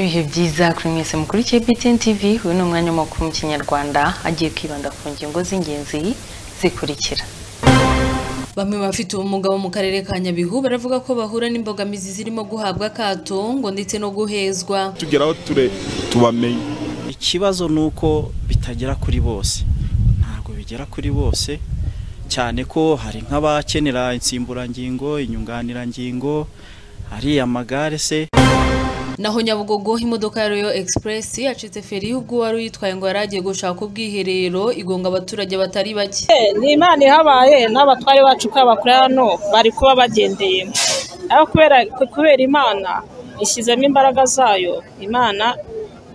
ibihe byiza kuri mwese mukurikiye BTN TV uyu ni umwanya w'amakuru mu kinyarwanda agiye kwibanda ku ngingo z'ingenzi zikurikira Bamwe bafite ubumuga bo mu karere ka Nyabihu baravuga ko bahura n'imbogamizi zirimo guhabwa akato ngo ndetse no guhezwa. tugeraho ture tubamenye ikibazo ni uko bitagera kuri bose ntabwo bigera kuri bose cyane ko hari nk'abakenera insimburangingo inyunganirangingo hari amagare se Naho Nyabugogo imodoka ya Royal Express yacitse feri y'ubwo wari uyitwaye ngo yari agiye gushaka ubwiherero igonga abaturage batari bake. ni imana ihabaye n'abatware bacu kuri hano bari kuba bagendeyemo ariko kubera kubera imana ishyizemo imbaraga zayo imana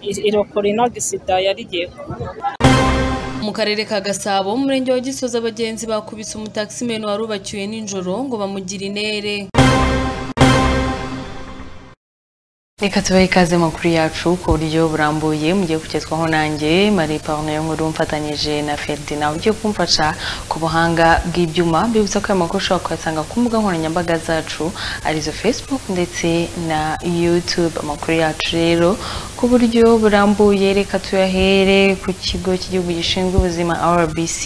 i- irokora ino gisida yari igiye kuba. Mu karere ka Gasabo mu murenge wa Gisozi abagenzi bakubise umutaximen wari ubacyuye nijoro ngo bamugire inere. reka tubahe ikaze makuru yacu ku buryo burambuye mugiye kugezwaho nanjye marie paruno yo nkuru mfatanyije na ferdinand ugiye kumfasha ku buhanga bw'ibyuma mbibutsa ko aya makuru ushobora kuyasanga ku mbuga nkoranyambaga zacu arizo facebook ndetse na youtube amakuru yacu rero ku buryo burambuye reka tuyahere ku kigo cy'igihugu gishinzwe ubuzima rbc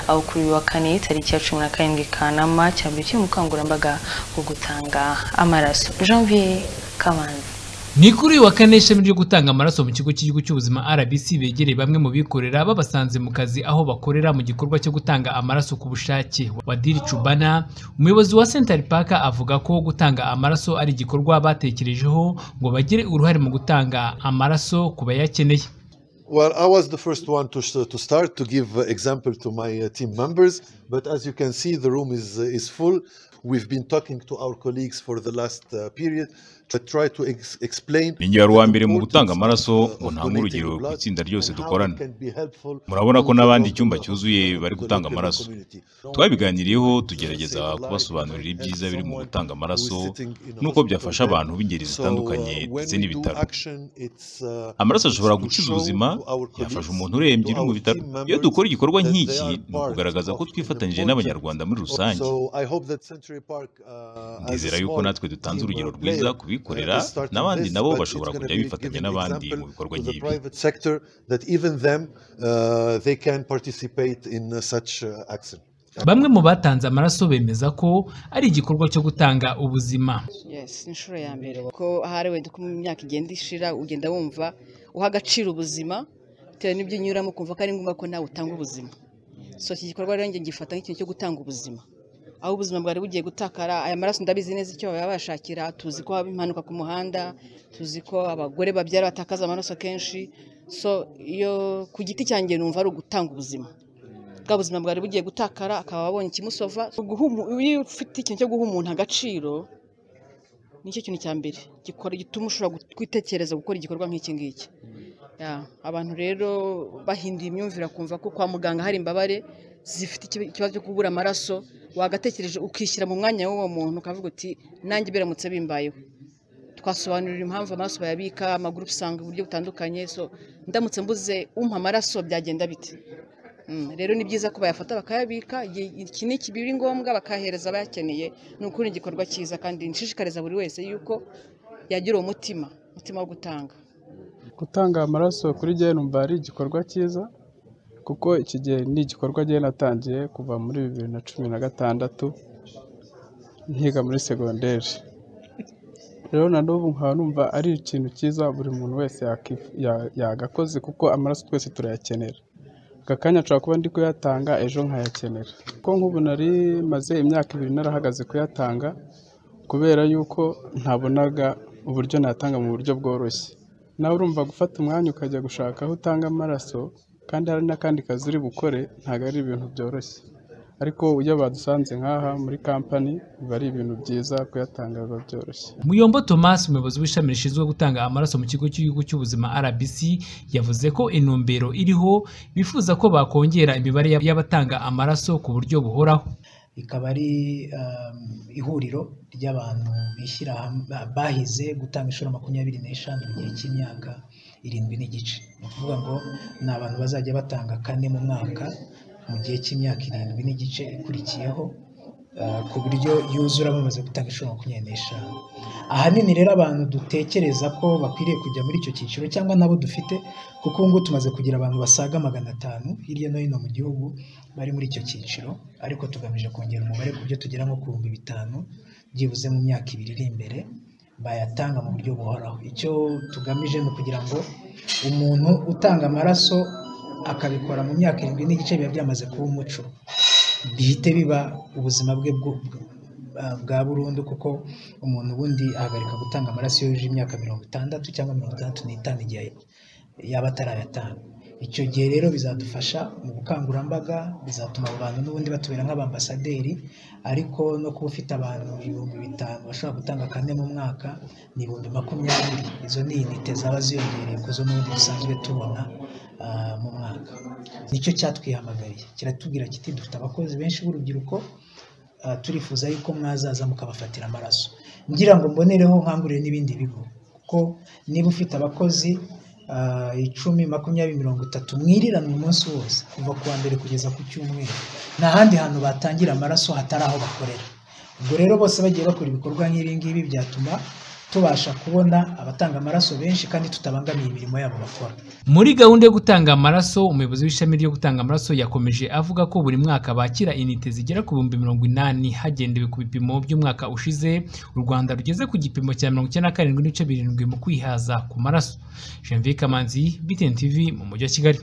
aho kuri uyu wa kane tariki ya cumi na karindwi kanama cyabyukiye mu bukangurambaga bwo gutanga amaraso janvier kamanzi ni kuri uyu wa kane ishami ryo gutanga amaraso mu kigo cy'igihugu cy'ubuzima rbc begereye bamwe mu bikorera babasanze mu kazi aho bakorera mu gikorwa cyo gutanga amaraso ku bushake wadiri cubana umuyobozi wa central park avuga ko gutanga amaraso ari igikorwa batekerejeho ngo bagire uruhare mu gutanga amaraso ku bayakeneye Well, I was the first one to, sh- to start to give uh, example to my uh, team members, but as you can see, the room is uh, is full. We've been talking to our colleagues for the last uh, period to try to ex- explain. Ninjye wari uwa mbere mu the gutanga importance, amaraso, uh, ngo of ntange urugero donating ku blood itsinda ryose and how it dukorana. can be helpful Murabona ko to the n'abandi local- icyumba cyuzuye bari to the gutanga local amaraso. community. twabiganiriyeho tugerageza Saving life kubasobanurira and ibyiza biri mu someone gutanga who is amaraso sitting in a n'uko hospital byafasha bed. abantu b'ingeri So, uh, zitandukanye when ndetse we do n'ibitaro action, it's, uh, amaraso ashobora it's to gukiza show ubuzima to our yafasha colleagues, umuntu urembye to uri mu our bitaro team members iyo dukora igikorwa that they nk'iki are ni ukugaragaza part ko of an twifatanyije important- n'abanyarwanda muri rusange So I hope that Century Park, uh, as a ndizera yuko small natwe dutanze team, urugero uh, rwiza player, ku bikorera uh, is starting n'abandi this, nabo but bashobora it's gonna kujya be bifatanya giving n'abandi example mu bikorwa to the nk'ibi private sector that even them, uh, they can participate in, uh, such, uh, action. bamwe mu batanze amaraso bemeza ko ari igikorwa cyo gutanga ubuzima yes inshuro ya mbere ko ahari wenda uko mu myaka igenda ishira ugenda wumva uha agaciro ubuzima bitewe n'ibyo unyuramo ukumva ko ari ngombwa ko nawe utanga ubuzima so iki gikorwa rero njye ngifata nk'ikintu cyo gutanga ubuzima aho ubuzima bwari bugiye gutakara aya maraso ndabizi neza icyo babashakira tuzi ko haba impanuka ku muhanda tuzi ko abagore babyara batakaza amaraso kenshi so iyo ku giti cyanjye numva ari ugutanga ubuzima bwa buzima bwari bugiye gutakara akaba abonye ikimusova Guha umu- iyo ufite ikintu cyo guha umuntu agaciro nicyo kintu cya mbere gikora gituma ushobora gu- kwitekereza gukora igikorwa nk'iki ngiki Ya, abantu rero bahinduye imyumvire kumva ko kwa muganga hari imbabare zifite ikibi- ikibazo cyo kubura amaraso wagatekereje ukishyira mu mwanya w'uwo muntu ukavuga uti nanjye biramutse bimbayeho twasobanurira impamvu amaraso bayabika amagurupe usanga uburyo butandukanye so ndamutse mbuze umpa amaraso byagenda bite Mm, rero ni byiza ko bayafata bakayabika igihe iki ni biri ngombwa bakahereza abayakeneye ni ukuri ni igikorwa cyiza kandi nshishikariza buri wese yuko yagira uwo mutima umutima wo gutanga gutanga amaraso kuri jye numva ari igikorwa cyiza kuko iki gihe ni igikorwa jye natangiye kuva muri bibiri na cumi na gatandatu nkiga muri segonderi rero na n'ubu nkaba numva ari ikintu cyiza buri muntu wese yaki- ya- yagakoze kuko amaraso twese turayakenera aka kanya nshobora kuba ndi kuyatanga ejo nkayakenera kuko nk'ubu nari maze imyaka ibiri narahagaze kuyatanga kubera yuko ntabonaga uburyo natanga mu buryo bworoshye nawe urumva gufata umwanya ukajya gushaka aho utanga amaraso kandi hari n'akandi kazi uri bukore ntabwo ari ibintu byoroshye ariko iyo badusanze nk'aha muri kampani biba ari ibintu byiza kuyatanga biba byoroshye Muyombo Thomas umuyobozi w'ishami rishinzwe gutanga amaraso mu kigo cy'igihugu cy'ubuzima RBC yavuze ko intumbero iriho bifuza ko bakongera imibare y'ab- y'abatanga amaraso ku buryo buhoraho rikaba ari um, ihuriro ry'abantu bishyira hamwe ba- bahize gutanga inshuro makumyabiri n'eshanu mu gihe cy'imyaka irindwi n'igice ni ukuvuga ngo ni abantu bazajya batanga kane mu mwaka mu gihe cy'imyaka irindwi n'igice ikurikiyeho ah, ku buryo yuzura bamaze gutanga inshuro makumyabiri n'eshanu ahanini rero abantu dutekereza ko bakwiriye kujya muri icyo cyiciro cyangwa nabo dufite kuko ubu ngubu tumaze kugira abantu basaga magana atanu hirya no hino mu gihugu bari muri icyo cyiciro ariko tugamije kongera umubare ku byo tugera nko ku bihumbi bitanu byibuze mu myaka ibiri iri imbere bayatanga mu buryo buhoraho icyo tugamije ni ukugira ngo umuntu utanga amaraso akabikora mu myaka irindwi n'igice biba byamaze kuba umuco bihite biba ubuzima bwe bwo- bwa- bwa burundu kuko umuntu ubundi ahagarika gutanga amaraso iyo yujuje imyaka mirongo itandatu cyangwa mirongo itandatu n'itanu igihe yaba atarayatanga icyo gihe rero bizadufasha mu bukangurambaga bizatuma abo bantu n'ubundi batubera nk'abambasaderi ariko no kuba ufite abantu ibihumbi bitanu bashobora gutanga kane mu mwaka ni ibihumbi makumyabiri izo ni inite zaba ziyongereye ku zo n'ubundi dusanzwe tubona ah, mu mwaka nicyo cyatwihamagariye kiratubwira kiti dufite abakozi benshi b'urubyiruko ah, turifuza yuko mwazaza mukabafatira amaraso ngira ngo mbonereho nkangurire n'ibindi bigo kuko niba ufite abakozi ah, icumi makumyabiri mirongo itatu mwirirana umunsi wose kuva ku wa mbere kugeza ku cyumweru nta handi hantu batangira amaraso hatari aho bakorera ubwo rero bose bagiye bakora ibikorwa nk'ibi ngibi byatuma tubasha kubona abatanga amaraso benshi kandi tutabangamiye imirimo yabo bakora Muri gahunda yo gutanga amaraso, umuyobozi w'ishami ryo gutanga amaraso yakomeje avuga ko buri mwaka bakira inite zigera ku bihumbi mirongo inani hagendewe ku bipimo by'umwaka ushize, u Rwanda rugeze ku gipimo cya mirongo icyenda na karindwi n'ibice birindwi mu kwihaza ku maraso. Janvier Kamanzi, BTN TV mu mujyi wa Kigali.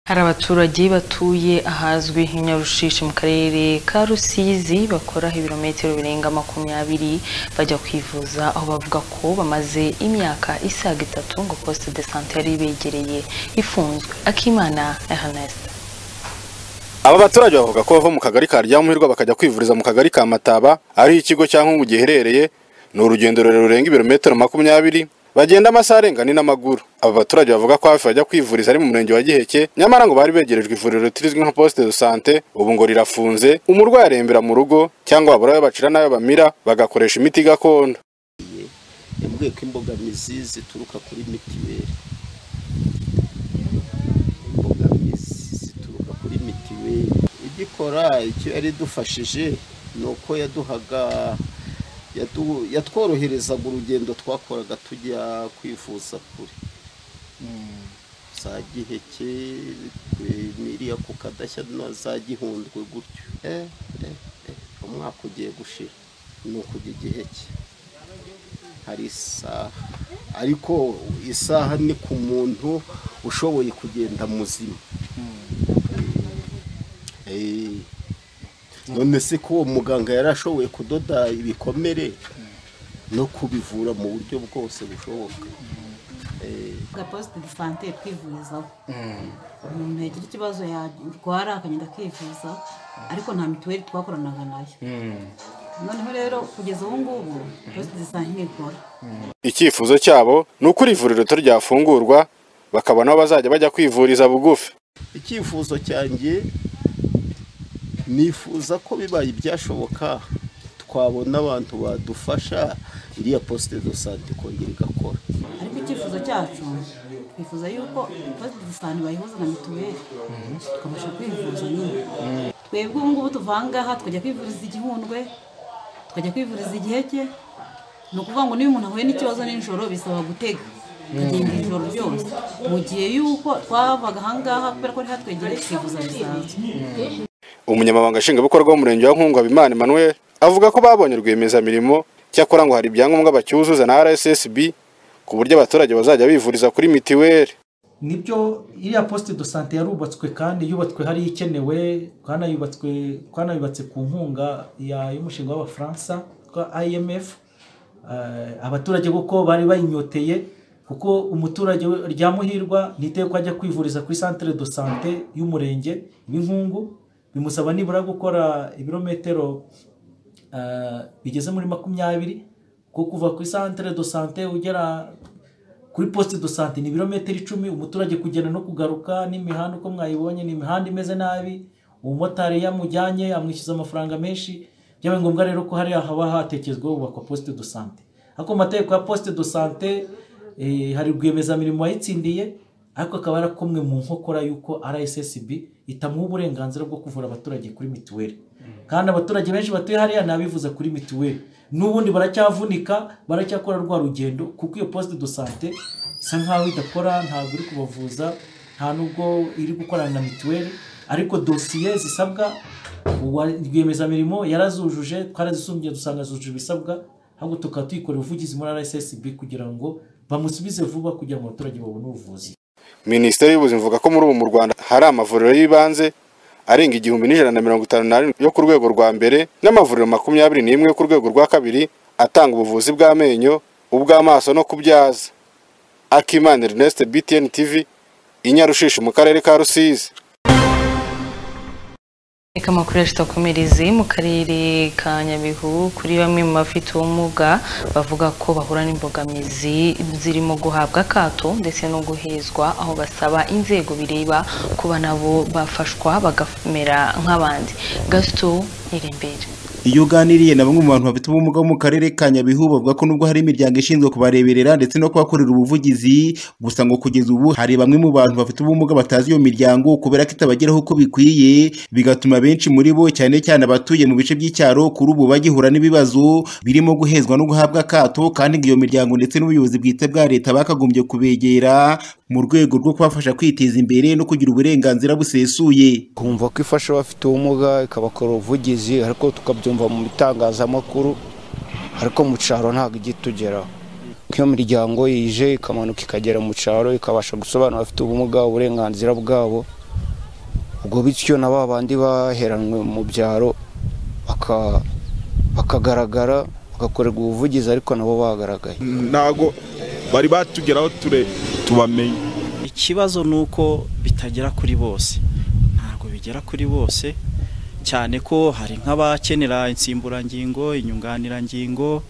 Hari abaturage batuye ahazwi nk'i Nyarushishi mu karere ka Rusizi bakora ibirometero birenga makumyabiri bajya kwivuza aho bavuga ko bamaze imyaka isaga itatu ngo poste de sante yari ibegereye ifunzwe Akimana Ernest Aba baturage bavuga ko bava mu kagari ka Ryamuhirwa bakajya kwivuriza mu kagari ka Mataba ariho ikigo cya Nkungu giherereye ni urugendo rurerure rurenga ibirometero makumyabiri bagenda amasaha arenga ni n'amaguru aba baturage bavuga ko hafi bajya kwivuriza ari mu murenge wa Giheke nyamara ngo bari begerejwe ivuriro ritizwi nka poste de sante ubu ngo rirafunze umurwayi arembera mu rugo cyangwa babura ayo bacira n'ayo bamira bagakoresha imiti gakondo yambwiye ko imbogamizi zituruka kuri mitiweli imbogamizi zituruka kuri mitiweli igikora icyo yari idufashije ni uko yaduhaga yatu- yatworoherezaga urugendo twakoraga tujya kwivuza kure za giheke eh, n'iriya ku kadashya na za gihundwe gutyo eh, eh, eh, umwaka ugiye gushira ni ukujya igiheke hari isaha ariko isaha ni ku muntu ushoboye kugenda muzima Eh, none se ko uwo muganga yari ashoboye kudoda ibikomere no kubivura mu buryo bwose bushoboka Eh, ga posite de sante twivurizaho umuntu yagira ikibazo yarwara akagenda akivuza ariko nta mituweli twakoranaga nayo noneho rero kugeza ubu ngubu posite de sante ntikora icyifuzo cyabo ni uko iri vuriro rito ryafungurwa bakabona aho bazajya bajya kwivuriza bugufi icyifuzo cyanjye nifuza ko bibaye ibyashoboka twabona abantu badufasha iriya posite do sante ikongera igakora ariko icyifuzo cyacu twifuza yuko posite de sante bayihuza na mituweli tukabasha kwivuza nyine twebwe ubu ngubu tuvangaha tukajya kwivuriza igihundwe tukajya kwivuriza igiheke ni ukuvuga ngo niba umuntu ahuye n'ikibazo nijoro bisaba gutega akagenda ijoro ryose mu gihe yuko twavaga ahangaha kubera ko ari hatwegere tukivuza bisanzwe umunyamabanga nshingwabikorwa w'umurenge wa nkungu habimana emmanuel avuga ko babonye rwiyemezamirimo cyakora ngo hari ibyangombwa bacyuzuza na rssb ku buryo abaturage bazajya bivuriza kuri mitiweli nibyo iriya posite do sante yarubatswe kandi yubatswe hariya ikenewe twanayubatswe twanayubatse ku nkunga ya- y'umushinga w'abafaransa twa imf Eh, abaturage kuko bari bayinyoteye kuko umuturage we- ryamuhirwa ntiteye ko ajya kwivuriza kuri santire do sante y'umurenge y'inkungu bimusaba nibura gukora ibirometero eh, bigeze muri makumyabiri kuko kuva kuri santire do sante ugera kuri posite do sante ni ibirometero icumi umuturage kugenda no kugaruka n'imihanda uko mwayibonye ni imihanda imeze nabi umumotari yamujyanye amwishyuza amafaranga menshi byabaye ngombwa rero ko hariya haba hatekerezwaho hubakwa posite do sante ariko mu mategeko ya posite do sante eh, hari rwiyemezamirimo wayitsindiye ariko akaba yarakomwe mu nkokora y'uko rssb itamuha uburenganzira bwo kuvura abaturage kuri mituweli kandi abaturage benshi batuye hariya ntabivuza kuri mituweli n'ubundi baracyavunika baracyakora rwa rugendo kuko iyo posite do sante isa nkaho idakora ntabwo iri kubavuza nta nubwo iri gukorana na mituweli ariko dosiye zisabwa uwa rwiyemezamirimo yarazujuje twarazisumbye dusanga zujuje ibisabwa ahubwo tukaba tuyikorera ubuvugizi muri rssb kugira ngo bamusubize vuba kugira ngo abaturage babone ubuvuzi minisiteri y'ubuzima ivuga ko muri ubu mu rwanda hari amavuriro y'ibanze arenga igihumbi n'ijana na mirongo itanu n'arindwi yo ku rwego rwa mbere n'amavuriro makumyabiri n'imwe yo ku rwego rwa kabiri atanga ubuvuzi bw'amenyo ubw'amaso no kubyaza akimana ernest btn tv inyarushishi mu karere ka rusizi reka amakuru yacu tuyakomereze mu karere ka nyabihu kuri bamwe mu bafite ubumuga bavuga ko bahura n'imbogamizi zirimo guhabwa akato ndetse no guhezwa aho basaba inzego bireba kuba nabo bafashwa bagamera nk'abandi gasito irembere iyo uganiriye na bamwe mu bantu bafite ubumuga bo mu karere ka nyabihu bavuga ko nubwo hari imiryango ishinzwe kubareberera ndetse no kubakorera ubuvugizi gusa ngo kugeza ubu hari bamwe mu bantu bafite ubumuga batazi iyo miryango kubera ko itabageraho uko bikwiye bigatuma benshi muri bo cyane cyane abatuye mu bice by'icyaro kuri ubu bagihura n'ibibazo birimo guhezwa no guhabwa akato kandi ngo iyo miryango ndetse n'ubuyobozi bwite bwa leta bakagombye kubegera mu rwego rwo kubafasha kwiteza imbere no kugira uburenganzira busesuye kumva ko ifasha abafite ubumuga ikabakora ubuvugizi ariko tukabyumva mu bitangazamakuru ariko mu cyaro ntabwo ijya itugeraho nk'iyo miryango yije ikamanuka ikagera mu cyaro ikabasha gusobanura abafite ubumuga uburenganzira bwabo ubwo bityo na ba bandi baheranwe mu byaro baka- bakagaragara bagakorerwa ubuvugizi ariko nabo bagaragaye ntago bari batugeraho ture tubamenye ikibazo ni uko bitagera kuri bose ntabwo bigera kuri bose cyane ko hari nk'abakenera insimburangingo inyunganirangingo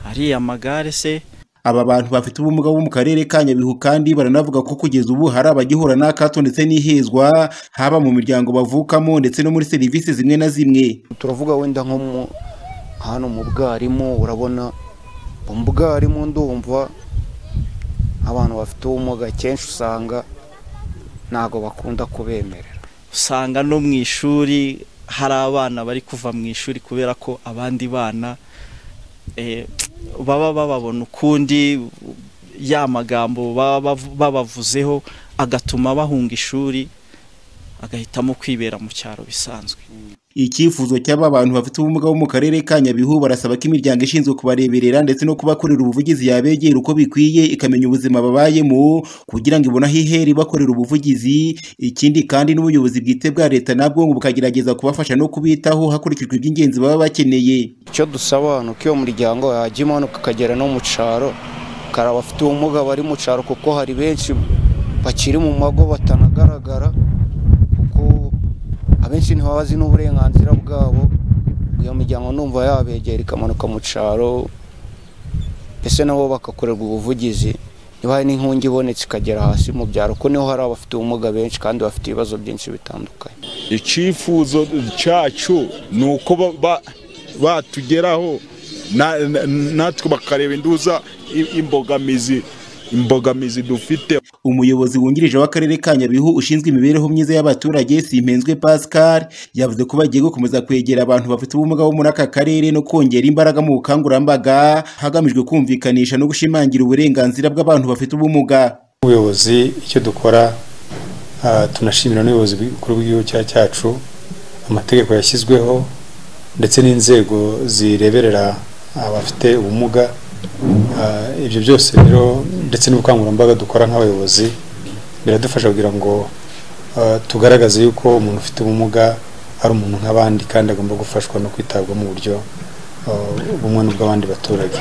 hari amagare se aba bantu bafite ubumuga bo mu karere ka nyabihu kandi baranavuga ko kugeza ubu hari abagihura n'akato ndetse n'ihezwa haba mu miryango bavukamo ndetse no muri serivisi zimwe na zimwe turavuga wenda nko mu hano mu bwarimu urabona mu bwarimu ndumva abantu bafite ubumuga kenshi usanga ntabwo bakunda kubemerera usanga no mu ishuri hari abana bari kuva mu ishuri kubera ko abandi bana eh, baba bababona ukundi ya magambo baba bavu- babavuzeho agatuma bahunga ishuri agahitamo kwibera mu cyaro bisanzwe icyifuzo cy'aba bantu bafite ubumuga bo mu karere ka nyabihu barasaba ko imiryango ishinzwe kubareberera ndetse no kubakorera ubuvugizi yabegera uko bikwiye ikamenya ubuzima babayemo kugira ngo ibone aho ihera ibakorera ubuvugizi ikindi kandi n'ubuyobozi bwite bwa leta nabwo ngo bukagerageza kubafasha no kubitaho hakurikijwe iby'ingenzi baba bakeneye icyo dusaba ni uko iyo muryango yajya imanuka ikagera no mu cyaro hari abafite ubumuga bari mu cyaro kuko hari benshi bakiri mu mago batanagaragara kuko abenshi ntibabazi n'uburenganzira bwabo iyo miryango numva yabegera ikamanuka mu cyaro mbese nabo bagakorerwa ubuvugizi niba hari n'inkungi ibonetse ikagera hasi mu byaro ko niho hari abafite ubumuga benshi kandi bafite ibibazo byinshi bitandukanye icyifuzo cyacu ni uko ba- ba- batugeraho na- na- natwe bakareba induza i- imbogamizi imbogamizi dufite umuyobozi wungirije w'akarere ka nyabihu ushinzwe imibereho myiza y'abaturage simpenzwe pascal yavuze ko bagiye gukomeza kwegera abantu bafite ubumuga bo muri aka karere no kongera imbaraga mu bukangurambaga hagamijwe kumvikanisha no gushimangira uburenganzira bw'abantu bafite ubumuga ubuyobozi icyo dukora ah, tunashimira n'ubuyobozi bukuru bw'igihugu cya- cyacu amategeko yashyizweho ndetse n'inzego zireberera abafite ubumuga Ah, ibyo byose rero ndetse n'ubukangurambaga dukora nk'abayobozi biradufasha kugira ngo ah, tugaragaze yuko umuntu ufite ubumuga ari umuntu nk'abandi kandi agomba gufashwa no kwitabwaho mu buryo ah, bumwe n'ubw'abandi baturage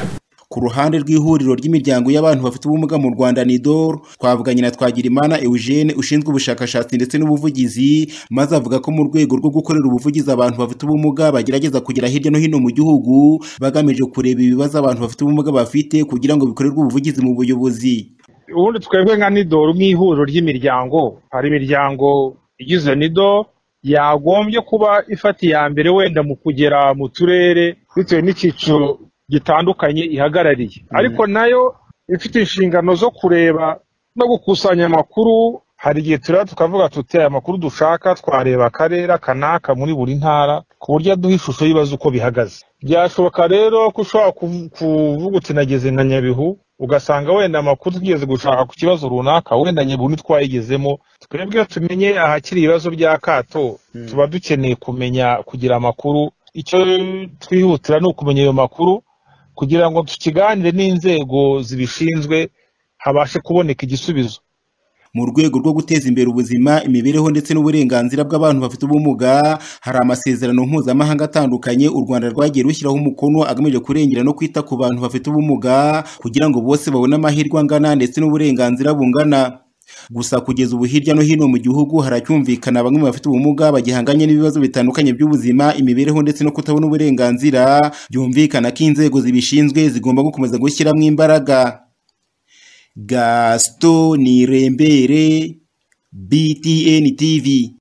ku ruhande rw'ihuriro ry'imiryango y'abantu bafite ubumuga mu rwanda nidor twavuganye na twagirimana eugene ushinzwe ubushakashatsi ndetse n'ubuvugizi maze avuga ko mu rwego rwo gukorera ubuvugizi abantu bafite ubumuga bagerageza kugera hirya no hino mu gihugu bagamije kureba ibibazo abantu bafite ubumuga bafite kugira ngo bikorerwe ubuvugizi mu buyobozi ubundi twebwe nka nido nk'ihuriro ry'imiryango hari imiryango igize nido yagombye kuba ifata iya mbere wenda mu kugera mu turere bitewe n'icyiciro gitandukanye ihagarariye ariko nayo ifite inshingano zo kureba no gukusanya amakuru hari igihe tureba tukavuga tuti aya makuru dushaka twareba akarere kanaka muri buri ntara ku buryo aduha ishusho y'ibibazo uko bihagaze byashoboka rero ko ushobora kuvu- kuvuga uti nageze nka nyabihu ugasanga wenda amakuru tugeze gushaka ku kibazo runaka wenda nyabihu ntitwayigezemo twebwe tumenye ahakiri ibibazo bya kato tuba dukeneye kumenya kugira amakuru icyo twihutira ni ukumenya ayo makuru kugira ngo tukiganire n'inzego zibishinzwe habashe kuboneka igisubizo mu rwego rwo guteza imbere ubuzima imibereho ndetse n'uburenganzira bw'abantu bafite ubumuga hari amasezerano mpuzamahanga atandukanye u rwanda rwagiye rushyiraho umukono agamije kurengera no kwita ku bantu bafite ubumuga kugira ngo bose babone amahirwe angana ndetse n'uburenganzira bungana gusa kugeza ubu hirya no hino mu gihugu haracyumvikana bamwe mu bafite ubumuga bagihanganye n'ibibazo bitandukanye by'ubuzima imibereho ndetse no kutabona uburenganzira byumvikana ko inzego zibishinzwe zigomba gukomeza gushyiramo imbaraga Gaston Nirembere, BTN TV.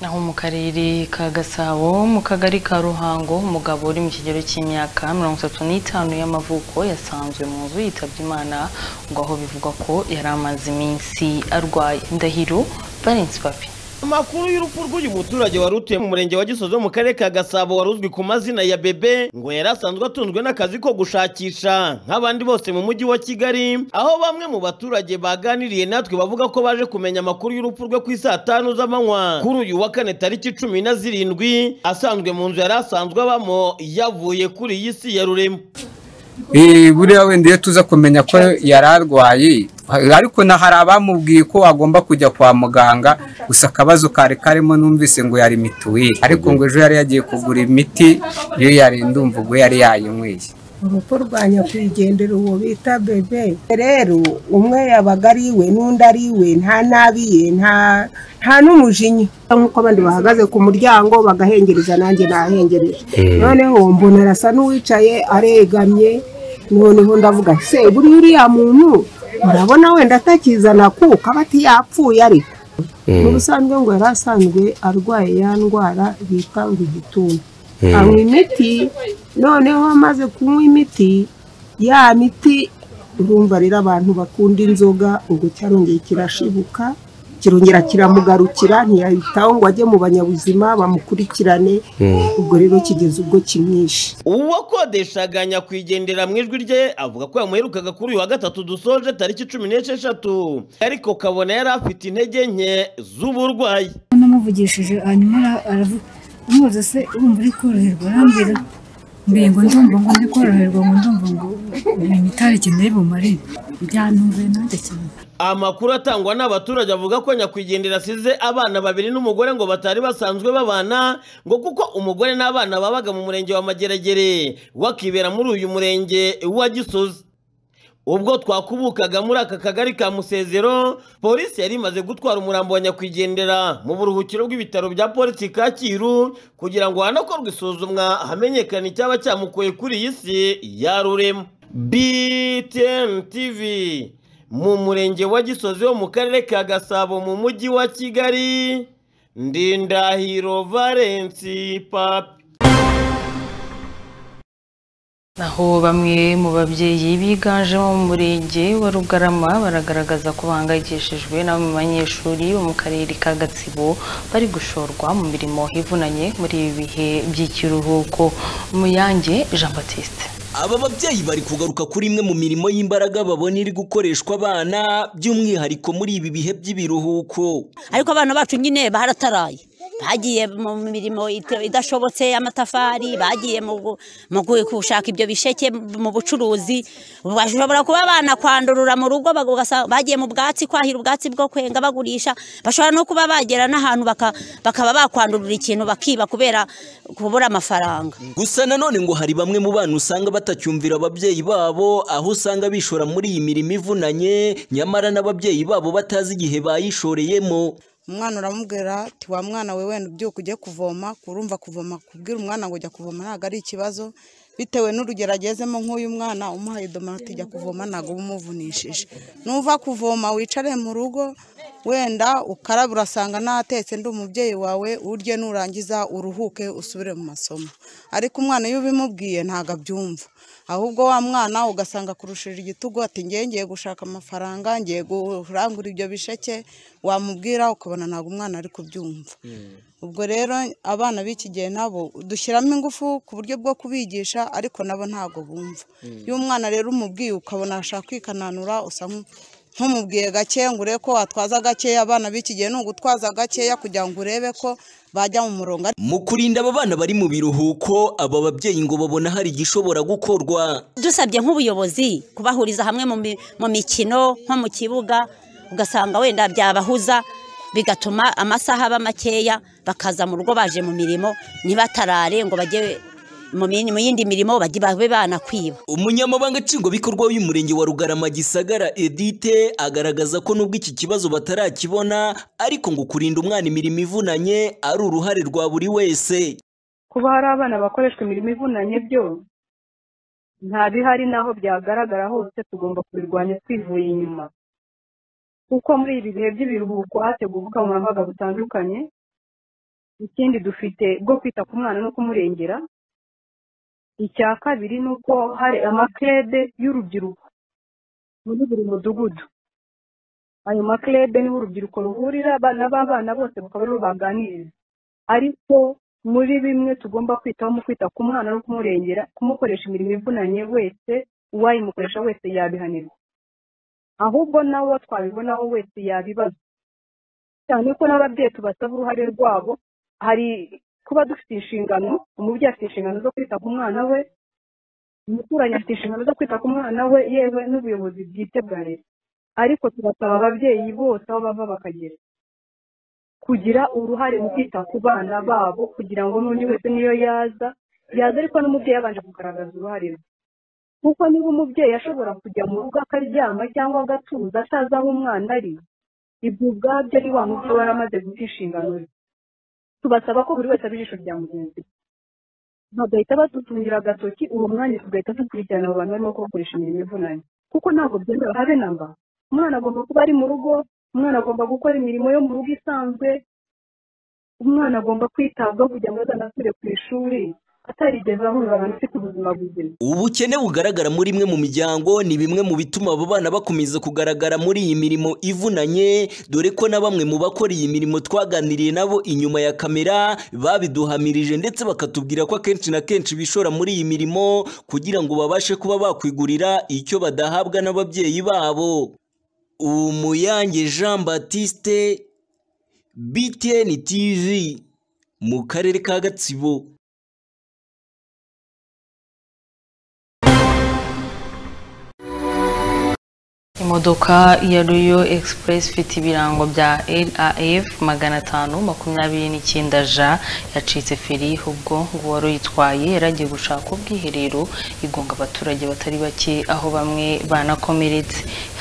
naho mu karere ka gasabo mu kagari ka ruhango umugabo uri mu kigero cy'imyaka mirongo itatu n'itanu y'amavuko yasanzwe mu nzu yitabye imana ngo aho bivugwa ko yari amaze iminsi arwaye ndahiro valence papi Amakuru y'urupfu rw'uyu muturage wari utuye mu murenge wa Gisozo mu karere ka Gasabo wari uzwi ku mazina ya Bebe ngo yari asanzwe atunzwe n'akazi ko gushakisha nk'abandi bose mu mujyi wa Kigali aho bamwe mu baturage baganiriye natwe bavuga ko baje kumenya amakuru y'urupfu rwe ku isaa tanu z'amanywa kuri uyu wa kane tariki cumi na zirindwi asanzwe mu nzu yari asanzwe abamo yavuye kuri iyi si ya Rurema Eh, buriya wenda iyo tuza kumenya ko yari arwaye ariko na hari abamubwiye ko agomba kujya kwa muganga gusa akabazo kari karimo numvise ngo yari mituweli ariko ngo ejo yari yagiye kugura imiti iyo yari ndumva ubwo yari yayinyweye urupfu rwa nyakwigendera uwo bita bebe rero umwe yabaga ari iwe n'undi ari iwe nta nabi ye nta nta n'umujinya nk'uko abandi bahagaze ku muryango bagahengereza nanjye nahengereje Mm. noneho mbona arasa n'uwicaye aregamye noneho ndavuga se buriya uriya muntu urabona wenda atakizana kuko aba atiyapfuye ariko Mm. mu busanzwe ngo yari asanzwe arwaye ya ndwara bita ngo igituntu Mm. anywa imiti noneho amaze kunywa imiti ya miti urumva rero abantu bakunda inzoga ngo cyarongeye kirashibuka kirongera kiramugarukira ntiyahitaho ngo ajye mu banyabuzima bamukurikirane ubwo rero kigeze ubwo kimwishe uwakodeshaga nyakwigendera mu ijwi rye avuga ko yamuherukaga kuri uyu wa gatatu dusoje tariki cumi n'esheshatu ariko kabona yari afite intege nke z'uburwayi namuvugishije hanyuma ara- aravu- umubaza se wumva uri koroherwa arambwira mbere ngo ndumva ngo ndi koroherwa ngo ndumva ngo ni itariki ndebe bumare byanumvuye nanjye cyane amakuru atangwa n'abaturage avuga ko nyakwigendera asize abana babiri n'umugore ngo batari basanzwe babana ngo kuko umugore n'abana babaga mu murenge wa mageragere wakibera muri uyu murenge wa gisozi ubwo twakubukaga muri aka kagari ka musezero polisi yari imaze gutwara umurambo wa nyakwigendera mu buruhukiro bw'ibitaro bya polisi kacyiru kugira ngo hanakorwe isuzumwa hamenyekane icyaba cyamukuye kuri iyi si ya rurema btn tv mu murenge wa gisozi wo mu karere ka gasabo mu mujyi wa kigali ndindahiro valensi papi naho bamwe mu babyeyi biganjemo mu murenge wa rugarama baragaragaza ko bahangayikishijwe n'abo mu banyeshuri bo mu karere ka gatsibo bari gushorwa mu mirimo ivunanye muri ibi bihe by'ikiruhuko muyange jean batiste aba babyeyi bari kugaruka kuri imwe mu mirimo y'imbaraga babona iri gukoreshwa abana by'umwihariko muri ibi bihe by'ibiruhuko ariko abana bacu nyine barataraye bagiye mu mirimo ita- idashobotse y'amatafari bagiye mu gu- mu gu- gushaka ibyo bisheke mu bucuruzi bashobora kuba abana kwandurura mu rugo bagu- ugasa- bagiye mu bwatsi kwahira ubwatsi bwo kwenga bagurisha bashobora no kuba bagera n'ahantu baka- bakaba bakwandurura ikintu bakiba kubera kubura amafaranga gusa nanone ngo hari bamwe mu bana usanga batacyumvira ababyeyi babo aho usanga bishora muri iyi mirimo ivunanye nyamara n'ababyeyi babo batazi igihe bayishoreyemo umwana uramubwira ati wa mwana we wenda ubyuka ujye kuvoma kurumva kuvoma kubwira umwana ngo ujya kuvoma ntabwo ari ikibazo bitewe n'urugero agezemo nk'uyu mwana umuhaye idomora ati jya kuvoma ntabwo uba umuvunishije nuva kuvoma wicare mu rugo wenda ukaraba urasanga natetse ndi umubyeyi wawe urye nurangiza uruhuke usubire mu masomo ariko umwana iyo ubimubwiye ntabwo abyumva ahubwo wa mwana ugasanga akurushije igitugu ati ngiye ngiye gushaka amafaranga ngiye kurangura ibyo bisheke wamubwira ukabona ntabwo umwana ari kubyumva ubwo rero abana b'iki gihe nabo dushyiramo ingufu ku buryo bwo kubigisha ariko nabo ntabwo bumva Mm. iyo umwana rero umubwiye ukabona ashaka kwikananura usa nk- ntumubwiye gake ngo urebe ko watwaza gakeya abana b'iki gihe ni ugutwaza gakeya kugira ngo urebe ko bajya mu murongo mu kurinda aba bana bari mu biruhuko aba babyeyi ngo babona hari igishobora gukorwa dusabye nk'ubuyobozi kubahuriza hamwe mu mi- mu mikino nko mu kibuga ugasanga wenda byabahuza bigatuma amasaha aba makeya bakaza mu rugo baje mu mirimo ntibatarare ngo bajye mu mi- mu yindi mirimo bajye babe banakwiba umunyamabanga nshingwabikorwa w'umurenge wa rugarama gisagara edite agaragaza ko nubwo iki kibazo batarakibona ariko ngo kurinda umwana imirimo ivunanye ari uruhare rwa buri wese kuba hari abana bakoreshwa imirimo ivunanye byo nta bihari n'aho byagaragara hose tugomba kubirwanya twivuye inyuma kuko muri ibi bihe by'ibiruhuko hateguwe ubukangurambaga butandukanye ikindi dufite bwo kwita ku mwana no kumurengera icya kabiri ni uko hari amakirede y'urubyiruko muri buri mudugudu ayo makirede niho urubyiruko ruhurira abana b'abana bose bakaba aribo baganiriza ariko muri bimwe tugomba kwitaho mu kwita ku mwana no kumurengera kumukoresha imirimo ivunanye wese uwayimukoresha wese yabihanirwa ahubwo nawe uwo twabibonaho wese yabibaza cyane ko n'ababyeyi tubasaba uruhare rwabo hari kuba dufite inshingano umubyeyi afite inshingano zo kwita ku mwana we umuturanyi afite inshingano zo kwita ku mwana we yewe n'ubuyobozi bwite bwa leta ariko tubasaba ababyeyi bose aho bava bakagera kugira uruhare mu kwita ku bana babo kugira ngo n'undi wese niyo yaza yaza ariko n'umubyeyi yabanje kugaragaza uruhare rwe kuko niba umubyeyi ashobora kujya mu rugo akaryama cyangwa agatuza atazi aho umwana ari ibyo ubwabyo ni wa mubyeyi wari amaze guta inshingano ze tubasaba ko buri wese aba ijisho rya mugenzi we bagahita badutungira agatoki uwo mwanya tugahita dukurikirana abo bantu barimo kubakoresha imirimo ivunanye kuko ntabwo byemewe habe na mba umwana agomba kuba ari mu rugo umwana agomba gukora imirimo yo mu rugo isanzwe umwana agomba kwitabwaho kugira ngo azanasubire ku ishuri atarigeze ahurira abantu ufite ubuzima buzima ubukene bugaragara muri imwe mu miryango ni bimwe mu bituma abo bana bakomeza kugaragara muri iyi mirimo ivunanye dore ko na bamwe mu bakora iyi mirimo twaganiriye nabo inyuma ya kamera babiduhamirije ndetse bakatubwira ko akenshi na kenshi bishora muri iyi mirimo kugira ngo babashe kuba bakwigurira icyo badahabwa n'ababyeyi babo umuyange jean batiste btn tv mu karere ka gatsibo Imodoka ya Royal Express ifite ibirango bya LAF magana atanu makumyabiri n'icyenda J yacitse feri ubwo uwari uyitwaye yari agiye gushaka ubwiherero igonga abaturage batari bake aho bamwe banakomeretse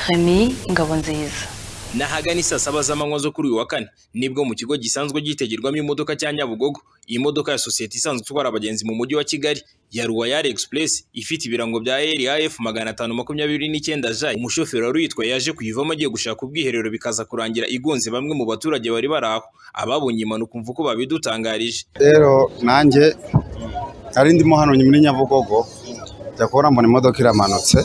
Remy Ngabonziza n'ahagana isaa saba z'amanywa zo kuri uyu wa kane nibwo mu kigo gisanzwe gitegerwamo imodoka cya nyabugogo iyi modoka ya sosiyete isanzwe itwara abagenzi mu mujyi wa kigali ya ruwayari express ifite ibirango bya raf magana atanu makumyabiri n'icyenda j umushoferi wari uyitwaye yaje kuyivamo agiye gushaka ubwiherero bikaza kurangira igonze bamwe mu baturage bari bari aho ababonye impanuka umva uko babidutangarije rero nanjye nari ndimo hano muri nyabugogo njya kubona mbona imodoka iramanutse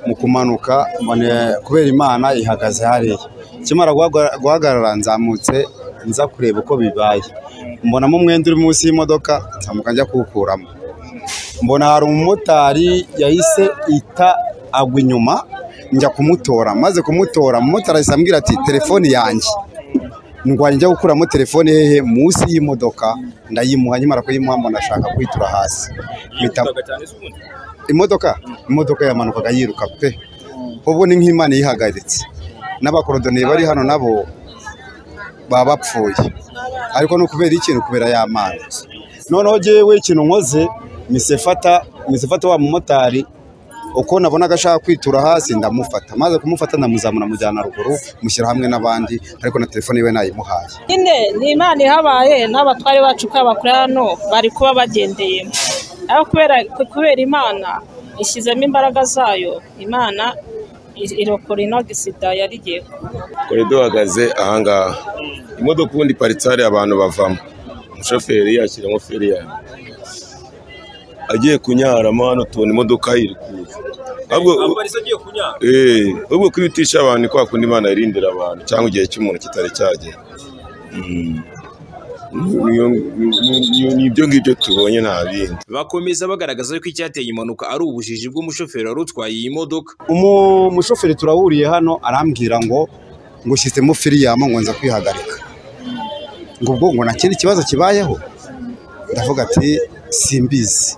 mu kumanuka mbone kubera imana ihagaze hariya ikimara guhaga- guhagarara nzamutse nza kureba uko bibaye mbonamo umwenda uri munsi y'imodoka nzamuka njya kuwukuramo mbona hari umumotari yahise ita agwa inyuma njya kumutora maze kumutora umumotari ahise ambwira ati telefoni yanjye ndwanya njya gukuramo telefone hehe munsi y'imodoka ndayimuha nkimara kuyimuha mbona ashaka kwitura hasi mpita imodoka imodoka yamanukaga yiruka pe ubwo ni nk'imana yihagaritse n'abakorodoniye bari hano nabo baba bapfuye ariko ni ukubera ikintu kubera ya mana noneho jyewe ikintu nkoze misefata misefata wa mumotari uko nabonaga ashaka kwitura hasi ndamufata maze kumufata ndamuzamura mujyana ruguru mushyira hamwe n'abandi ariko na telefone iwe nayimuhaye nyine ni imana ihabaye n'abatware bacu uko bakora hano bari kuba bagendeyemo ariko kubera kubera imana ishyizemo imbaraga zayo imana irokora inagisida yarigiye kore duhagaze ahangaha imodoka ubundi iparitse hariya abantu bavamo umushoferi yashyiramo feri yawe agiye kunyaramo hano tubona imodoka ye iri kuza ahubwo Ambarisa agiye kunyara eh, ahubwo kwihutisha abantu ni kwa kundi imana irindira abantu cyangwa igihe cy'umuntu kitari cyagera Mm. Ni- ni- ni- ni ibyo ngibyo tubonye nta bindi bakomeza bagaragaza yuko icyateye impanuka ari ubujiji bw'umushoferi wari utwaye iyi modoka umu- umushoferi turahuriye hano arambwira ngo ngushyizemo firiyamo ngo nza kwihagarika ngo ubwo ngo nta kindi kibazo kibayeho ndavuga ati simbizi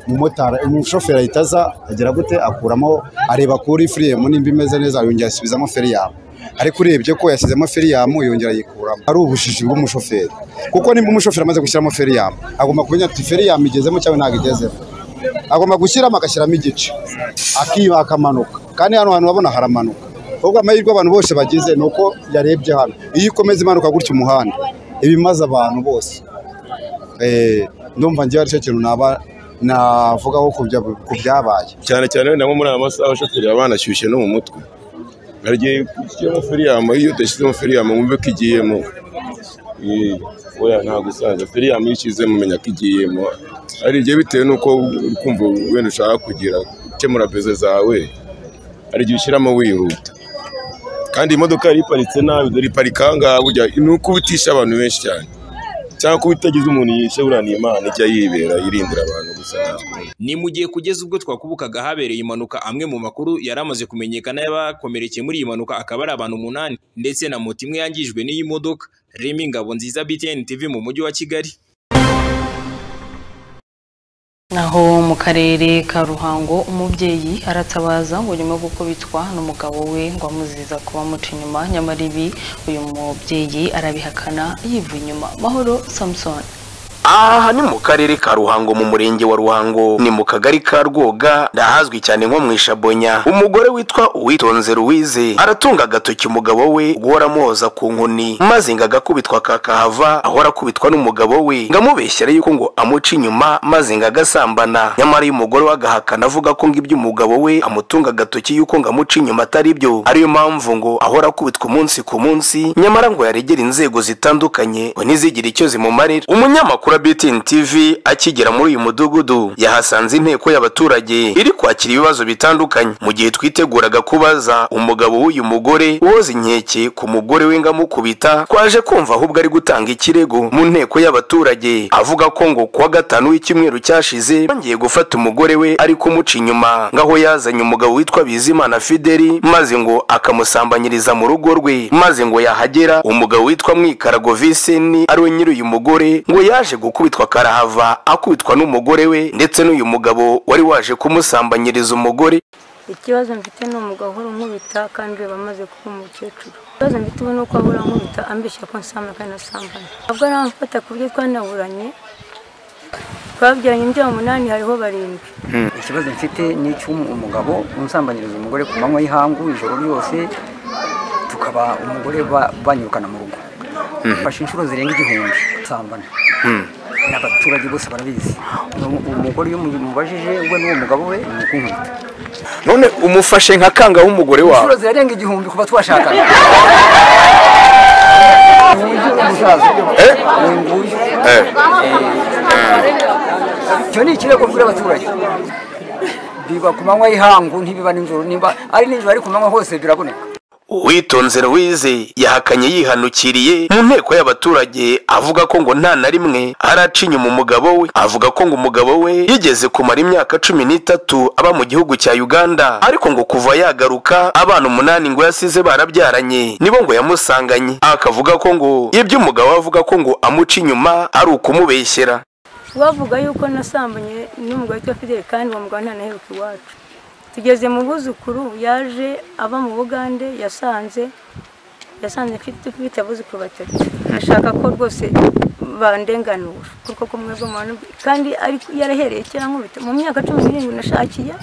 umumotari umushoferi ahita aza agira gute akuramo areba kuri firiyamo nimba imeze neza yongera asubizamo firiyamo ariko urebye ko yashyizemo firiyamo yongera ayikuramo ari ubujiji bw'umushoferi kuko nimba umushoferi amaze gushyiramo firiyamo agomba kumenya ati firiyamo igezemo cyangwa ntabwo igezemo agomba gushyiramo agashyiramo igice akiba akamanuka kandi hano hantu urabona haramanuka ahubwo amahirwe abantu bose bagize ni uko yarebye hano iyo ikomeza imanuka gutya umuhanda iba imaze abantu bose Eh, ndumva ngewe aricyo kintu naba navugaho ku bya- ku byabaye cyane cyane wenda nko muri aya masaha abashoferi baba banashyushye no mu mutwe hari igihe ushyiramo firiyamo iyo udashyizemo firiyamo wumve ko igiyemo Eh, oya ntabwo usanzwe firiyamo iyo ushyizemo umenya ko igiyemo hari igihe bitewe n'uko uri kumva wenda ushaka kugira gukemura beze zawe hari igihe ushyiramo wihuta kandi iyi modoka yari iparitse nabi dore iparika aha ngaha burya ni uko ubitisha abantu benshi cyane cyangwa kuba itagize umuntu yishyurana imana ijya yibera yirindira abantu gusa ntabwo ni mu gihe kugeza ubwo twakubukaga habereye impanuka amwe mu makuru yari amaze kumenyekana y'abakomerekeye muri iyi mpanuka akaba ari abantu umunani ndetse na moto imwe yangijwe n'iyi modoka remy ngabo nziza btn tv mu mujyi wa kigali Naho mu karere ka Ruhango umubyeyi aratabaza ngo nyuma yo gukubitwa n'umugabo we ngo amuziza kuba amuca inyuma nyamara ibi uyu mubyeyi arabihakana yiva inyuma mahoro Samson aha ni mu karere ka ruhango mu murenge wa ruhango ni mu kagari ka rwoga ndahazwi cyane nko mu ishabonya umugore witwa uwitonze ruwize aratunga agatoki umugabo we ubwo aramuhoza ku nkoni maze ngo agakubitwa kakahava aho arakubitwa n'umugabo we ngo amubeshyere yuko ngo amuca inyuma maze ngo agasambana nyamara uyu mugore we agahakana avuga ko ngo ibyo umugabo we amutunga agatoki yuko ngo amuca inyuma atari byo ariyo mpamvu ngo ahora akubitwa umunsi ku munsi nyamara ngo yaregera inzego zitandukanye ngo ntizigire icyo zimumarira umunyamakuru wa BTN TV akigera muri uyu mudugudu yahasanze inteko y'abaturage iri kwakira ibibazo bitandukanye mu gihe twiteguraga kubaza umugabo w'uyu mugore woza inkeke ku mugore we ngo amukubita twaje kumva ahubwo ari gutanga ikirego mu nteko y'abaturage avuga ko ngo kuwa gatanu w'icyumweru cyashize yongeye gufata umugore we ari kumuca inyuma ngaho yazanye umugabo witwa Bizimana Fideli maze ngo akamusambanyiriza mu rugo rwe maze ngo yahagera umugabo witwa Mwikarago Viseni ari we nyiri uyu mugore ngo yaje gukubitwa karahava akubitwa n'umugore we ndetse n'uyu mugabo wari waje kumusambanyiriza umugore ikibazo mfite ni umugabo uhora unkubita kandi uba amaze kuba umukecuru ikibazo mfite ubu ni uko ahora ankubita ambeshya ko nsamba kandi asambana ntabwo ari amfata ku buryo twanaburanye twabyaranye imbyaro umunani hariho barindwi ikibazo mfite ni icy'umugabo unsambanyiriza umugore ku manywa y'ihangu ijoro ryose tukaba umugore ba- banyirukana mu rugo fashe inshuro zirenga igihumbi nsambana n'abaturage bose barabizi Umu- umugore iyo umubajije we n'uwo mugabo we ni ukunkubita none umufashe nka kanga w'umugore wawe inshuro zirenga igihumbi kuva twashakana Nguyu umusaza. Uyu nguyu. icyo ni ikirego mbwira abaturage biba ku manywa y'ihangu ntibiba nijoro nimba ari nijoro ari ku manywa hose biraboneka Uwitonze Louise yahakanye yihanukiriye mu nteko y'abaturage avuga ko ngo nta na rimwe araca inyuma umugabo we avuga ko ngo umugabo we yigeze kumara imyaka cumi n'itatu aba mu gihugu cya Uganda ariko ngo kuva yagaruka abana umunani ngo yasize barabyaranye nibo ngo yamusanganye akavuga ko ngo ibyo umugabo we avuga ko ngo amuca inyuma ari ukumubeshyera bavuga yuko nasambanye n'umugore witwa fideli kandi uwo mugabo ntanaheruka iwacu tugeze mu buzukuru yaje ava mu bugande yasanze yasanze mfite mfite abuzukuru batatu ashaka ko rwose bandenganura kuko kumwe bw'umuntu kandi ariko yarahereye kera nkubita mu myaka cumi n'irindwi nashakiye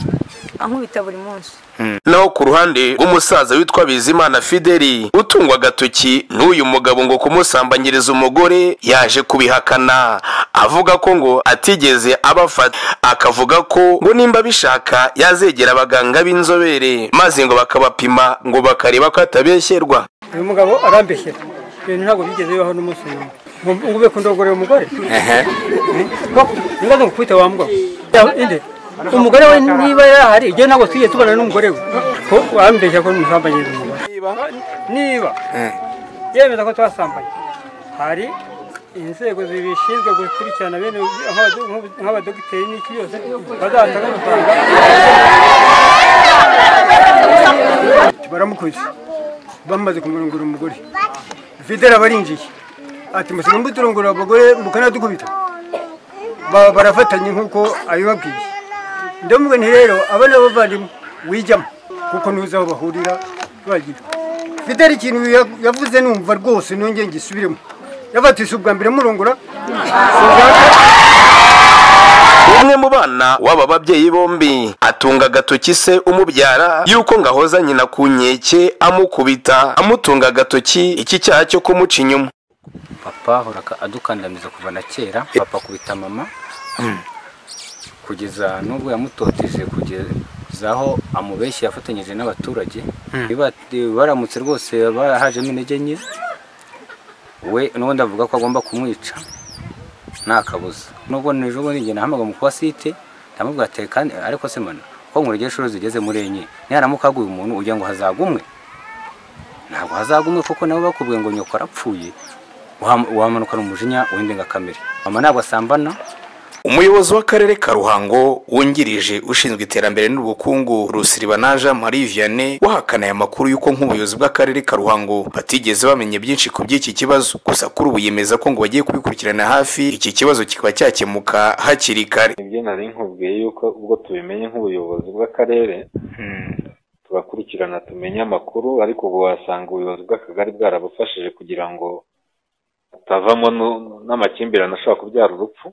ankubita buri munsi naho ku ruhande rw'umusaza witwa bizimana fideli utungwa agatoki n'uyu mugabo ngo kumusambanyiriza umugore yaje kubihakana avuga ko ngo atigeze abafata akavuga ko ngo nimba abishaka yazegera abaganga b'inzobere maze ngo bakabapima ngo bakareba ko atabeshyerwa uyu mugabo arambeshyera ibintu ntabwo bigeze bibaho n'umunsi n'umwe ngo ube kundogorera umugore ngo nkukubite wa mugabo inde umugore we niba yarahari igihe ntabwo tujye tubana n'umugore we ko wambeshya ko n'umusambanyiriza umugore niba yemeza ko twasambanye hari inzego zibishinzwe gukurikirana bene nk'abado- nk'abadogiteri n'iki byose bazatanga amafaranga baramukoze bamaze kumurongora umugore videra barinjiye ati musiga muturongora abagore mukanadukubita Ba- barafatanye nk'uko abibabwiye ndavuga nti rero aba ni abavandimwe wijyamo kuko ntuzi aho bahurira bagira videra ikintu ya- yavuze numva rwose nongeye ngisubiremo yavuga ati si ubwa mbere murongora umwe mu bana w'aba babyeyi bombi atunga agatoki se umubyara yuko ngahoza nyina ku nkeke amukubita amutunga agatoki iki cyaha cyo kumuca inyuma papa ahora adukandamiza kuva na kera papa akubita mama kugeza n'ubwo yamutoteje kugeza aho amubeshyi yafatanyije n'abaturage Mm. Niba- eh, baramutse rwose barahajemo intege nke we n'ubundi avuga ko agomba kumwica nta kabuza n'ubwo ejo bundi njye nahamagara mu kwasite ndamubwira ati kandi ariko se mana ko nkurege inshuro zigeze muri enye niharamuka haguye umuntu ugira ngo hazagumwe ntabwo hazagumwe kuko nabo bakubwiye ngo nyoko arapfuye Wam- wamanukana umujinya w'indenga kamere mama ntabwo asambana umuyobozi w'akarere ka ruhango wungirije ushinzwe iterambere n'ubukungu rusiribanaja marie vianney wahakana aya makuru y'uko nk'ubuyobozi bw'akarere ka ruhango batigeze bamenya byinshi ku by'iki kibazo gusa kuri ubu yemeza ko ngo bagiye kubikurikirana hafi iki kibazo kikaba cyakemuka hakiri kare nibyo nari nkubwiye yuko ubwo tubimenye nk'ubuyobozi bw'akarere tugakurikirana tumenye amakuru ariko ubu wasanga ubuyobozi bw'akagari bwarabufashije kugira ngo atavamo nu- n'amakimbirane ashobora kubyara urupfu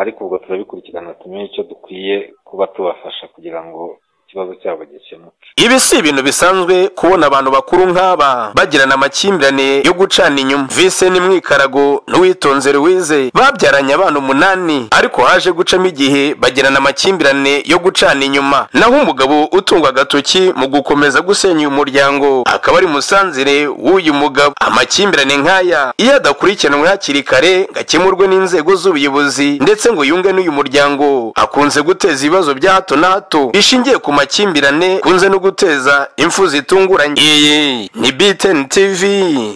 ariko ubwo turabikurikirana tumenye icyo dukwiye kuba tubafasha kugira ngo ikibazo cyabo gikemuke ibi si ibintu bisanzwe kubona abantu bakuru nk'aba bagirana amakimbirane yo gucana inyuma vise ni mwikarago n'uwitonze ruwize babyaranye abana umunani ariko haje gucamo igihe bagirana amakimbirane yo gucana inyuma naho umugabo utungwa agatoki mu gukomeza gusenya uyu muryango akaba ari musanzire w'uyu mugabo amakimbirane nk'aya iyo adakurikiranwe hakiri kare ngo akemurwe n'inzego z'ubuyobozi ndetse ngo yunge n'uyu muryango akunze guteza ibibazo bya hato na hato bishingiye ku makimbirane kunze no guteza impfu zitunguranye iyi ni btn tv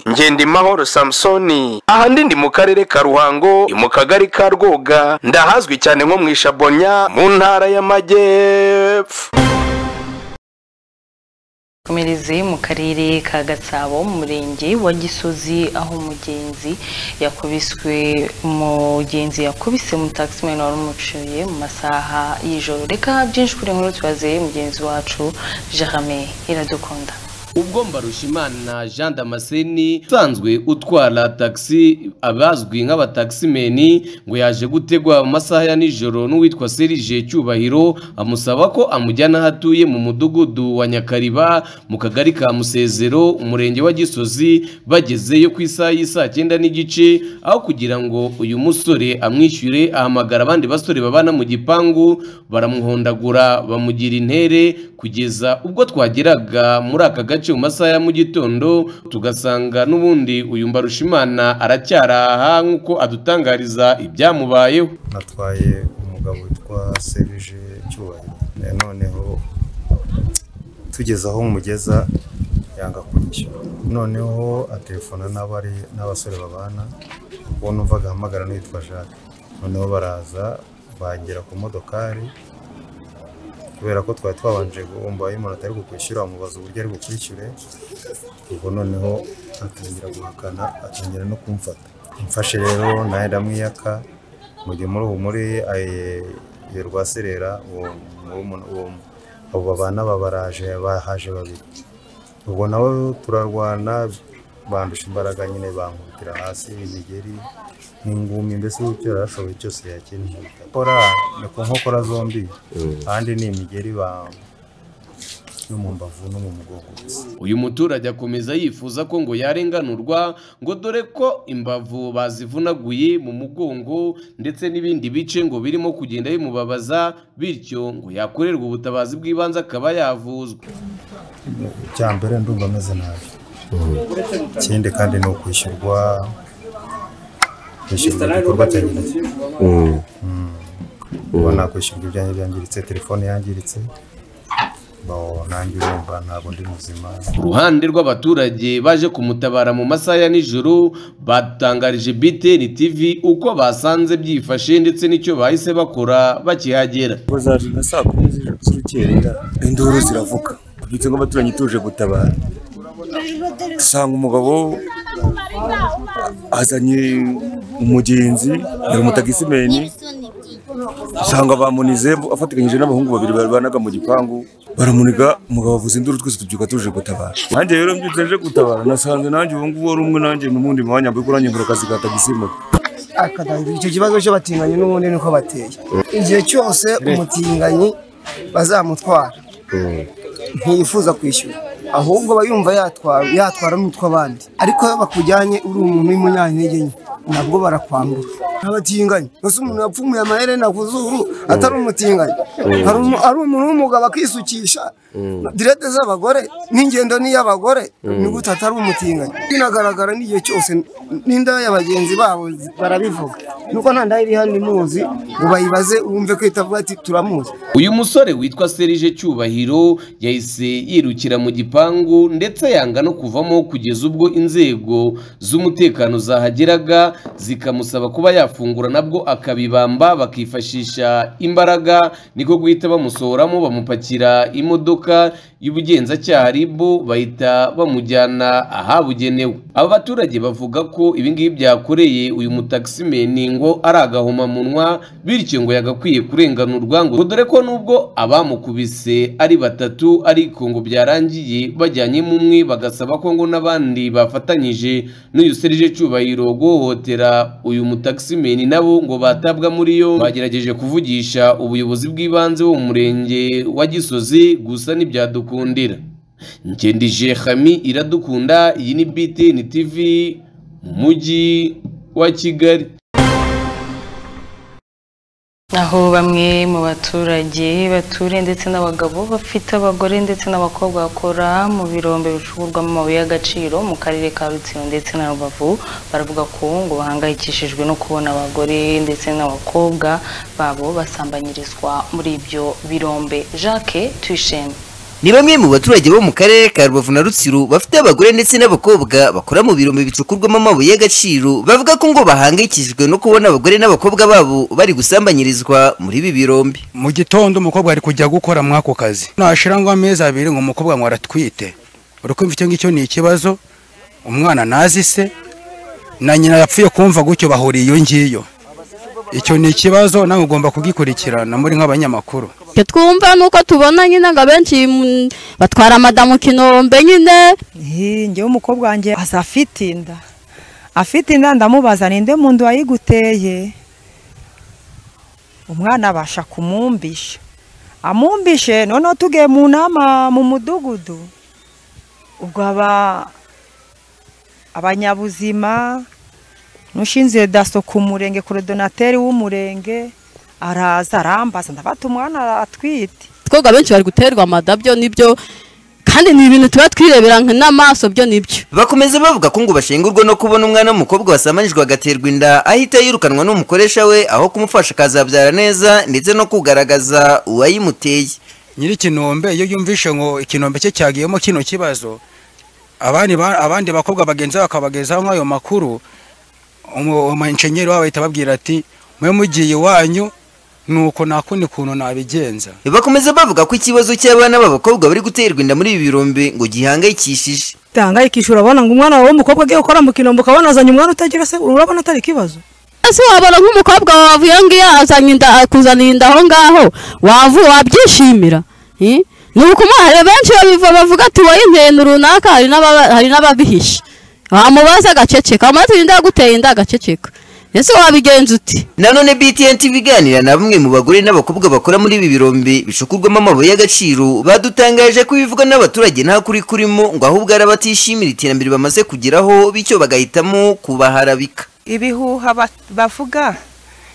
ngendimahoro samusoni aha ndi ndi mu karere ka ruhango ni mu kagari ka rwoga ndahazwi cyane nko mu ishabonya mu ntara y'amajyepfo komereze mu karere ka gatsabo mu murenge wa gisozi aho umugenzi yakubiswe umugenzi yakubise mu taximani wari umuciye mu masaha y'ijoro reka byinshi kuri nkuru tubaze mugenzi wacu jerame iradukunda ubwo mbarushimana jean damascene usanzwe utwara taxi abazwi nk'abataximeni ngo yaje gutegwa mu masaha ya nijoro n'uwitwa serije cyubahiro amusaba ko amujyana aho atuye mu mudugudu wa nyakariba mu kagari ka musezero umurenge wa gisozi bagezeyo ku isaha y'isaa cyenda n'igice aho kugira ngo uyu musore amwishyure ahamagara abandi basore babana mu gipangu baramuhondagura bamugira intere kugeza ubwo twageraga muri aka gace mu masaha ya mu gitondo tugasanga n'ubundi uyu mbarushimana aracyaraha nk'uko adutangariza ibyamubayeho natwaye umugabo witwa serije cyubahiro Eh, noneho tugeze aho mugeza yanga kunyishyura noneho atelefona n'abari n'abasore babana uwo numvaga ahamagara n'uwitwa jacques noneho baraza bagera ku modokari kubera ko twari twabanje guhomba y'umuntu atari kukwishyura amubaza uburyo ari bukwishyure ubwo noneho atangira guhakana atangira no kumfata imfashe rero nawe ndamwiyaka mu gihe muri ubu muri eh, iyo rwa serera uwo uwo muntu- uwo abo babana babaraje bahaje babiri ubwo nawe turarwana bandusha imbaraga nyine bankubitira hasi imigeri ingumi mbese icyo yari ashoboye cyose yakeneye gukora ni ku nkokora zombi kandi ni imigeri ba- no mu mbavu no mu mugongo gusa uyu muturage akomeza yifuza ko ngo yarenganurwa ngo dore ko imbavu bazivunaguye mu mugongo ndetse n'ibindi bice ngo birimo kugenda bimubabaza bityo ngo yakorerwa ubutabazi bw'ibanze akaba yavuzwa icya mbere ndumva ameze nabi ikindi kandi ni ukwishyurwa kwishyurwa igikorwa cyangiritse uba nakwishyurwa ibyanjye byangiritse telefone yangiritse bo nanjye urumva ntabwo ndi muzima ku ruhande rw'abaturage baje kumutabara mu masaha ya nijoro batangarije BTN TV uko basanze byifashe ndetse n'icyo bahise bakora bakihagera nka saa kumi z'ijoro- z'urukerera induru ziravuga ndetse nk'abaturanyi tuje gutabara usanga umugabo azanye umugenzi yari umutagisimeni usanga bamunize afatikanyije n'abahungu babiri barwanaga mu gipangu baramuniga umugabo avuza induru twese tubyuka tuje gutabara nanjye rero mbyutse nje gutabara nasanze nanjye ubu ngubu wari umwe nanjye mu wundi mwanya mbere ko nanjye nkora akazi ka tagisimeni akadangira icyo kibazo cy'abatinganyi n'ubundi niko bateye igihe cyose umutinganyi bazamutwara ntiyifuza kwishyura ahubwo aba yumva yatwara yatwara n'utwo abandi ariko iyo bakujyanye uri umuntu w'umunyantege nke nabwo barakwambura abatinganyi gusa umuntu yapfumuye amaherena ku zuru atari umutinganyi Mm. Hari umu- ari umuntu w'umugabo akisukisha direde z'abagore n'ingendo n'iy'abagore Mm. ni gute atari umutinganyi binagaragara n'igihe cyose n'indaya y'abagenzi babo zi- barabivuga nuko nta ndaya iri hano imuzi ngo bayibaze wumve ko itavuga ati turamuzi uyu musore witwa serije cyubahiro yahise yirukira mu gipangu ndetse yanga no kuvamo kugeza ubwo inzego z'umutekano zahageraga zikamusaba kuba yafungura nabwo akabibamba bakifashisha imbaraga niko guhita bamusohoramo bamupakira imodoka y'ubugenzacyaha ribu bahita bamujyana ahabugenewe aba baturage bavuga ko ibingibi byakoreye uyu mutakisimeni ngo ari agahomamunwa bityo ngo yagakwiye kurenganurwa ngo dore ko nubwo abamukubise ari batatu ariko ngo byarangiye bajyanyemo umwe bagasaba ko ngo n'abandi bafatanyije n'uyu serije cyubahiro guhohotera uyu mutakisimeni nabo ngo batabwa muri yo bagerageje kuvugisha ubuyobozi bw'ibanze bo mu murenge wa gisozi gusa ntibyadukundira ngendije hami iradukunda iyi ni btn tv mu mujyi wa kigali aho bamwe mu baturage bature ndetse n'abagabo bafite abagore ndetse n'abakobwa bakora mu birombe bicururwamo amabuye y'agaciro mu karere ka rutsiro ndetse na rubavu baravuga ko ngo bahangayikishijwe no kubona abagore ndetse n'abakobwa babo basambanyirizwa muri ibyo birombe jacques tuyisheme ni bamwe mu baturage bo mu karere ka rubavu na rutsiro bafite abagore ndetse n'abakobwa bakora mu birombe bicukurwamo amabuye y'agaciro bavuga ko ngo bahangayikishijwe no kubona abagore n'abakobwa babo bari gusambanyirizwa muri ibi birombe mu gitondo umukobwa ari kujya gukora muri ako kazi nashira ngo amezi abiri ngo umukobwa ngo aratwite urukumva icyo ngicyo ni ikibazo umwana nazi se na nyina yapfuye kumva gutyo bahuriye iyo ngiyo icyo ni ikibazo nawe ugomba kugikurikirana muri nk'abanyamakuru icyo twumva ni uko tubona nyine ngo abenshi mm, batwara madamu kinombe nyine njyewe umukobwa wanjye aza afite inda afite inda ndamubaza ninde muntu wayiguteye umwana abasha kumumbisha amumbishe noneho tugiye mu nama mu mudugudu ubwo aba abanyabuzima n'ushinzwe daso ku murenge korodonateri w'umurenge araza arambaza ndafata umwana atwite twebwe abenshi bari guterwa amadabyo nibyo kandi ni ibintu tuba twirebera nka n'amaso byo nibyo bakomeza bavuga ko ngo bashengurwa no kubona umwana w'umukobwa wasamanijwe agaterwa inda ahita yirukanwa n'umukoresha we aho kumufasha akazabyara neza ndetse no kugaragaza uwayimuteye nyiri ikinombe iyo yumvishe ngo ikinombe cye cyagiyemo kino kibazo abandi ba- abandi bakobwa bagenzi be bakabagezaho nk'ayo makuru umu- umunjenyeri wabo ahita ababwira ati mwe mugiye iwanyu nuko nakundi kuntu nabigenza bakomeza bavuga ko ikibazo cy'abana b'abakobwa bari guterwa inda muri ibi birombe ngo gihangayikishije utahangayikisha urabona ngo umwana wawe w'umukobwa agiye gukora mu kinombe ukabona azanye umwana utagira se urabona atari ikibazo ese wabona nk'umukobwa wawe iyo ngiyo azanye inda akuzaniye inda aho ngaho wavu wabyishimira Eh? ni ukumuha hari benshi babiva bavuga ati wowe intenda runaka hari n'aba- hari n'ababihisha wamubaza agaceceka wamara turinda aguteye inda agaceceka ese wabigenza uti nanone btn tv iganira na bamwe mu bagore n'abakobwa bakora muri ibi birombe bishukurwamo amabuye y'agaciro badutangaje ko ibivugwa n'abaturage nta kuri kurimo ngo ahubwo ari abatishimira iterambere bamaze kugeraho bityo bagahitamo kubaharabika ibihuha ba- bavuga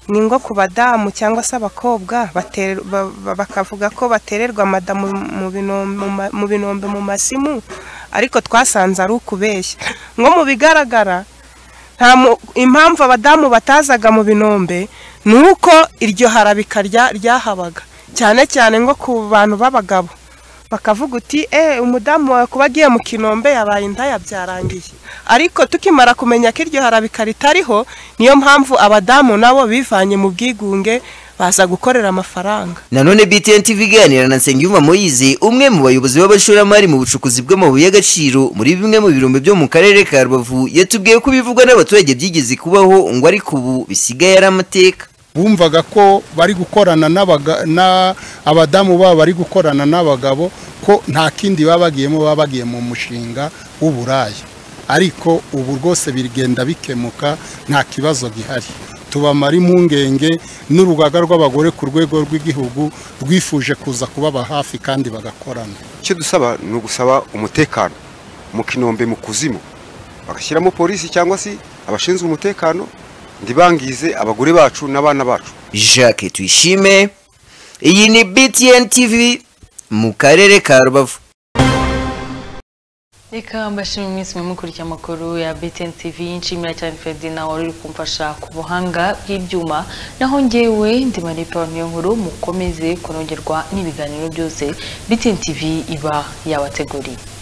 ni ngo ku badamu cyangwa se abakobwa batere- ba- ba- bakavuga ko batererwa madamu mu binombe- mu ma- mu binombe mu masimu ariko twasanze ari ukubeshya ngo mu bigaragara nta mu- impamvu abadamu batazaga mu binombe ni uko iryo harabika rya- ryahabaga cyane cyane ngo ku bantu b'abagabo bakavuga uti eh umudamu wawe kuba agiye mu kinombe yabaye indaya byarangiye ariko tukimara kumenya ko iryo harabika ritariho niyo mpamvu abadamu nabo bivanye mu bwigunge baza gukorera amafaranga nanone btn tv iganira na nsengiyumva moyize umwe mu bayobozi b'abashoramari mu bucukuzi bw'amabuye y'agaciro muri bimwe mu birombe byo mu karere ka rubavu yatubwiye ko ibivugwa n'abaturage byigeze kubaho ngo ariko ubu bisigaye ari amateka bumvaga ko bari gukorana n'abaga- na- abadamu babo bari gukorana n'abagabo ko nta kindi baba bagiyemo baba bagiye mu mushinga w'uburaya ariko ubu rwose bigenda bikemuka nta kibazo gihari tubamara impungenge n'urugaga rw'abagore ku rwego rw'igihugu rwifuje kuza kubaba hafi kandi bagakorana icyo dusaba ni ugusaba umutekano mu kinombe mu kuzimu bagashyiramo polisi cyangwa se abashinzwe umutekano ntibangize abagore bacu n'abana bacu jacques tuyishime iyi ni btn tv mu karere ka rubavu reka mbashimire mwese mukurikiye amakuru ya BTN TV nshimira cyane Ferdinand wari uri kumfasha ku buhanga bw'ibyuma naho ngewe ndi Maripa niyo nkuru mukomeze kunogerwa n'ibiganiro byose BTN TV iba yabateguriye